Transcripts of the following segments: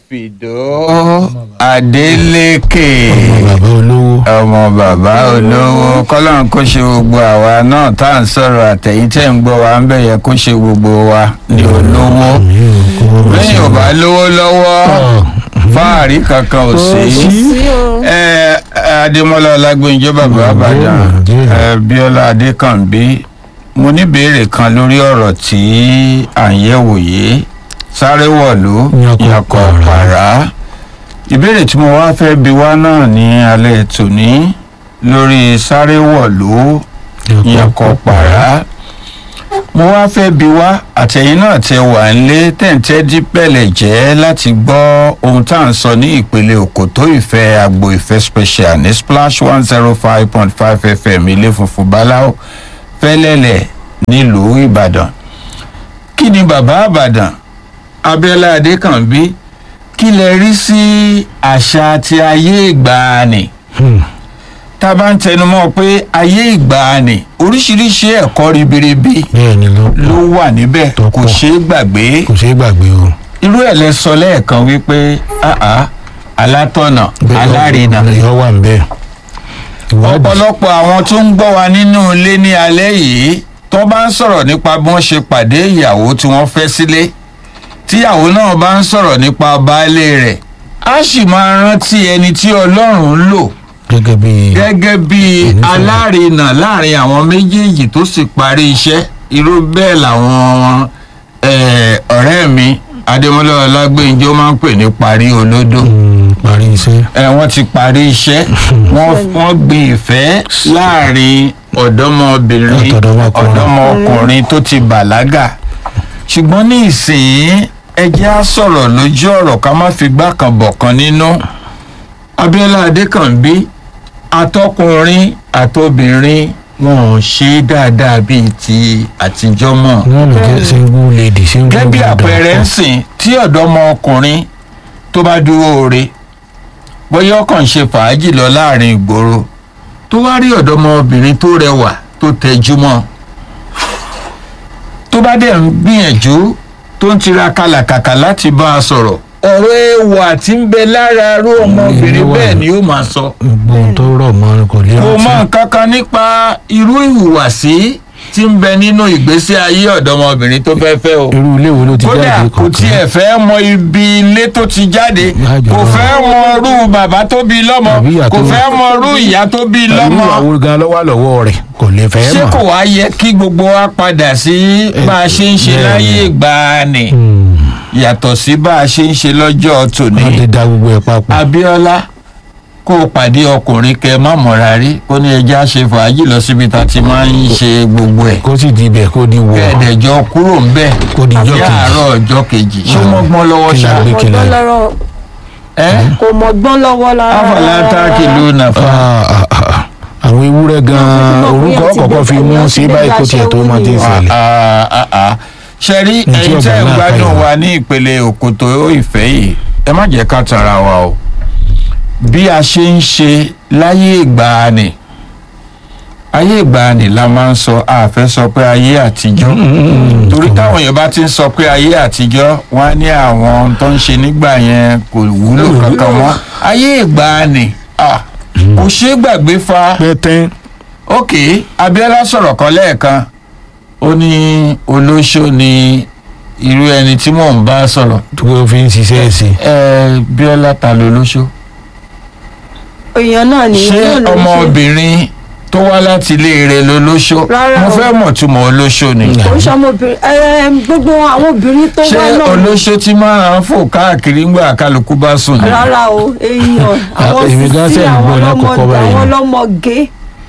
fìdó adeleke bàbá olówó ọmọ bàbá olówó kọ́lọ́n kó ṣe gbogbo àwa náà tá à ń sọ̀rọ̀ àtẹ̀yìn tẹ̀ ń gbọ́ wa ń bẹ̀ yẹ kó ṣe gbogbo wa ní olówó mi ò kó wọn lọ sí lẹ́yìn ò bá lówó lọ́wọ́ fáàrí kankan ò sí ẹ adémọlá ọlágbóyinjọ bàbá àbàdàn ẹ bíọ́lá adékànbí mo ní béèrè kan lórí ọ̀rọ̀ tí à ń yẹ̀wò yìí sáré wọ̀lú Yakọ̀ yakọ̀ pàrà. pàrà ìbéèrè tí mo wá fẹ́ bi wá náà ní alẹ́ tòní lórí sáré wọ̀lú yakọ̀ pàrà mo wá fẹ́ bi wá àtẹ̀yìn náà tẹ wà nílé tẹ̀ǹtẹ́ dípẹ̀lẹ̀ jẹ́ láti gbọ́ ohun tá à ń sọ ní ìpele òkòtó ìfẹ́ àgbo ìfẹ́ special ní splash one zero five point five fm ilé funfun báláwo fẹ́lẹ́lẹ̀ nílùú ìbàdàn kí ni bàbá àbàdàn abiola adékànbí kí lẹ rí sí àṣà ti ayé ìgbàanì tá a bá ń tẹnumọ́ pé ayé ìgbàanì oríṣiríṣi ẹ̀kọ́ ribiribi bẹ́ẹ̀ ni ló ló wà níbẹ̀ Tó kò pọ̀. ṣeé gbàgbé kò ṣeé gbàgbé o. irú ẹ̀ lẹ sọ lẹ́ẹ̀kan wípé àá alátọ̀nà alárinà ìyọ́ wà ń bẹ́ẹ̀. ìwádìí ọ̀pọ̀lọpọ̀ àwọn tó ń gbọ́ wa nínú ilé ní alẹ́ yìí tó bá ń sọ̀rọ̀ nípa bí wọ́n ṣe pàdé ìyàwó tí wọ́n fẹ́ sílé tíyàwó náà bá ń sọ̀rọ̀ nípa baálé rẹ̀ á sì máa rántí ẹni tí ọlọ́run ń lò gẹ́gẹ́ bí gẹ́gẹ́ bí Onífẹ̀ẹ́. alárinà láàrin àwọn méjèèjì tó sì parí iṣẹ́ irú bẹ́ẹ̀ làwọn eh, ọ̀rẹ́ mi adémọlá ọlágbèǹjọ máa ń pè ní parí olódò mm, parí iṣẹ́. ẹ wọ́n ti parí iṣẹ́ wọ́n wọ́n gbin ìfẹ́ láàrin ọ̀dọ́mọbìnrin Ọ̀dọ́mọkùnrin. ọ̀dọ́mọkùnrin tó ti bàlágà ṣùgbọ́n ní ìsìn ẹ jẹ́ á sọ̀rọ̀ lójú ọ̀rọ̀ ká má fi gbá kan bọ̀ kan nínú abiola adékànbí atọkùnrin àtobìnrin wọn ò ṣe é dáadáa bíi ti àtijọ́ mọ́ wọ́n lè jẹ́ single lady single gẹ́gẹ́ bí mother. àpẹẹrẹ ń sìn tí ọ̀dọ́mọkùnrin tó bá dúró re bóyá ọkàn ń ṣe fàájì lọ láàrin ìgboro tó wá rí ọ̀dọ́mọbìnrin tó rẹwà tó tẹjú mọ́ tó bá dẹ̀ ń gbìyànjú tó ń tiraka làkàkà láti bá a sọ̀rọ̀ ọ̀rọ̀ ẹwà tí ń bẹ lára irú ọmọbìnrin Ẹwà. bẹ́ẹ̀ ni ó máa sọ gbogbo ohun tó rọ̀ mọ́ kò lè kò mọ rántí. nǹkan kan nípa irú ìhùwàsí tí ń bẹ nínú ìgbésí ayé ọ̀dọ́mọbìnrin tó fẹ́ fẹ́ o irú ilé wo ló ti kódà jáde kò tiẹ̀ fẹ́ mọ ibi ilé tó ti jáde Ìyájọ́ kò náà. fẹ́ mọ irú bàbá tó bí lọ́mọ Àbí ìyá kò tó- fẹ́ mọ irú ìyá tó bí irú lọ́mọ àwọn gan lọ́wọ́ lọ́wọ́ rẹ̀ kò lè fẹ́ ṣé mọ̀. kò wá yẹ kí gbogbo wa padà sí bá a ṣe ń ṣe bẹ́ẹ̀ ni. láyé ìgbàanì Mm, yàtọ̀ sí bá a ṣe ń ṣe lọ́jọ́ tòní wọ́n ti da gbogbo ẹ̀ papọ̀. abiola kó o pàdé ọkùnrin kẹ má mọ̀ra rí kó ní ẹja ṣe fàájì lọ síbi tá a ti máa ń ṣe gbogbo ẹ̀ kó sì di ibẹ̀ kó di wọ̀. kẹ́ẹ̀dẹ̀jọ kúrò ń bẹ̀ Kó di ijọ́ ní kejì. àárọ̀ ọjọ́ kejì ṣé ó mọ́gbọ́n lọ́wọ́ Kí la ṣá gbé kí la- mọ̀gbọ́n lọ́rọ̀ ẹ́ kò mọ̀gbọ́n lọ́wọ́ lára. afọlá táàkì ló nà fa Ah, ah, ah. àwọn ewúrẹ́ gan-an Wọ́n ti mọ̀ orúkọ bóyá ti kọ̀ọ̀kan fi mú bẹ̀rẹ̀ sí láti báyìí kó tiẹ̀ tó máa ti ń ṣẹlẹ̀. ṣẹ́rí Ní tí ẹ̀yin ọ̀gá tẹ́ ń náà gbádùn káyọ̀. wa ní ìpele òkòtò ìfẹ́ yìí ẹ má jẹ́ ká tara wa o bí a ṣe ń ṣe láyé ìgbàanì ayé ìgbàanì la máa ń sọ a fẹ́ sọ pé ayé àtijọ́ torí táwọn èèyàn bá ti ń sọ pé ayé àtijọ́ wọn á ní àwọn tó ń ṣe nígbà yẹn kò wúlò kankan mọ́ ayé ìgbàanì ah, kò ṣeé gbàgbé fa pẹ́tẹ́ ok abiola sọ̀rọ̀ kan lẹ́ẹ̀kan ó ní olóṣó ni irú ẹni tí mò ń bá sọ̀rọ̀ tó fi ń ṣiṣẹ́ sí i. ẹ biola ta ló lóṣó èèyàn náà ni ṣé yóò lọ ṣe. ọmọbìnrin tó wá láti ilé rẹ̀ ló lóṣó Rárá mo o. fẹ́ mọ̀ túmọ̀ olóṣó ni kò ń ṣọmọbìnrin ẹ gbogbo àwọn obìnrin tó ṣé wá náà olóṣó tí máa ń fò káàkiri ńgbà kálukú bá sùn ni rárá o èèyàn àwọn èmi gan sísí ṣe ń àwọn gbọ́ lákòókò ọlọ́mọdé báyìí. àwọn ọlọ́mọge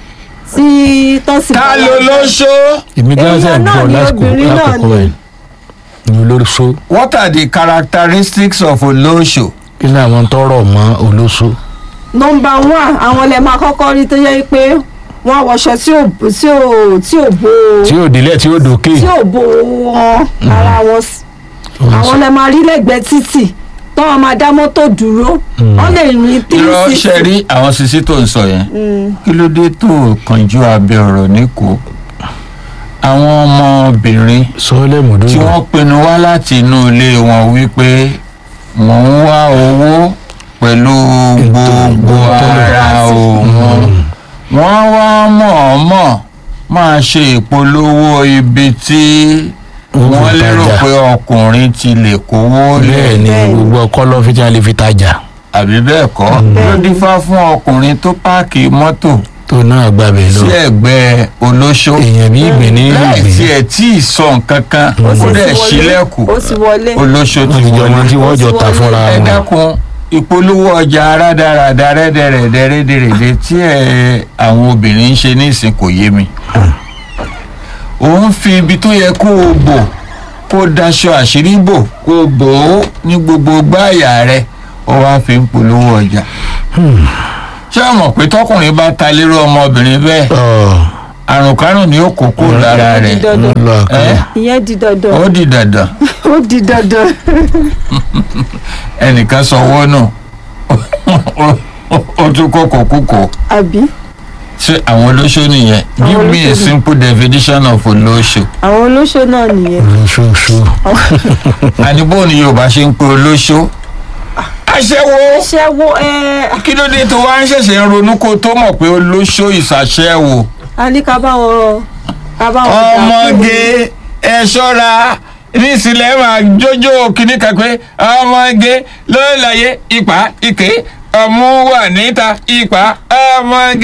tí tọ́sí. ta ló lóṣó èmi gan ṣe Èèyàn ń náà bọ̀ ni lásìkò obìnrin náà lákòókò ni. rẹ̀ ní olóṣó what are the characteristics of olóṣó kí ni àwọn tọrọ mọ́ olóṣó. nọmba one àwọn lè máa kọ́kọ́ rí tó yẹ pé wọ́n wọṣọ tí ò tí ò tí ò bo tí ò délẹ̀ tí ò dókè. tí ò bo wọn ara wọn sí. àwọn lè máa rí lẹ́gbẹ̀ẹ́ títì tọ́wọ́n máa dá mọ́tò dúró wọ́n lè rìn three irọ́ sixty. ṣe rí àwọn sisi tó ń sọ yẹn kí ló dé tó kànjú abẹ ọ̀rọ̀ níkò àwọn ọmọbìnrin sọ́ọ́lẹ̀ tí mọ̀dúró wọ́n pinnu wá láti inú ilé wọn wípé mò ń wá owó pẹ̀lú gbogbo ara òun wọ́n wá mọ̀ọ́mọ̀ máa ṣe ìpolówó ibi tí wọ́n lérò pé ọkùnrin ti lè kówó bẹ́ẹ̀ lẹ̀ ni Bẹ́ẹ̀ ni. gbogbo ọkọ lọ fi tí a lè fi tajà àbí bẹ́ẹ̀ kọ́ ló dífá fún ọkùnrin tó páàkì mọ́tò tó náà gbàbẹ̀ lọ sí ẹ̀gbẹ́ olóṣó èèyàn bí ìgbìn ní láì ìgbìn tiẹ̀ tí ì sọ nǹkan kan ó sì dẹ̀ ti wọlé. sílẹ̀kùn ó ti wọlé olóṣó wọ́n ti ti jọ wọlé wọn tí wọ́n jọ ta fúnra ẹ wọn dákun ìpolówó ọjà rádaràda rẹ́dẹ̀rẹ̀dẹ̀ rẹ́dẹ̀rẹ̀dẹ̀ tí ẹ àwọn obìnrin ń ṣe nísìn kò yé mi òun fi ibi tó yẹ kó o bò kó o daṣọ àṣírí bò kó o bò ó ní gbogbo gbáàyà rẹ ó wá fi ń polówó ọjà ṣé o mọ̀ pé tọkùnrin bá ta lérò ọmọbìnrin bẹ́ẹ̀ Ọ̀, àrùn kárùn ni ó kó kó lára rẹ̀ dandan ń lọ ẹ́ àkàrà. ìyẹn di dandan ó di dandan ó di dandan ẹnìkan sọwọ́ nù ó tún kókò kúkò àbí ṣé àwọn olóṣó nìyẹn Àwọn give me a olóṣó ni. simple definition of olóṣó àwọn olóṣó náà nìyẹn lóṣooṣù àníbò ni yorùbá ṣe ń pe olóṣó aṣẹ́wó ṣẹ́wó ẹ kí ló dé tó wá ń ṣẹ̀ṣẹ̀ ń ronú kó tó mọ̀ pé olóṣó ìṣàṣẹ́wò a ní ká bá wọn ká bá wọn dà ọmọge ẹ ṣọ́ra nísìlẹ̀ máa jójó kìíní kan pé ọmọge ló láyé ipa ike ọmú wà níta ipa ọmọge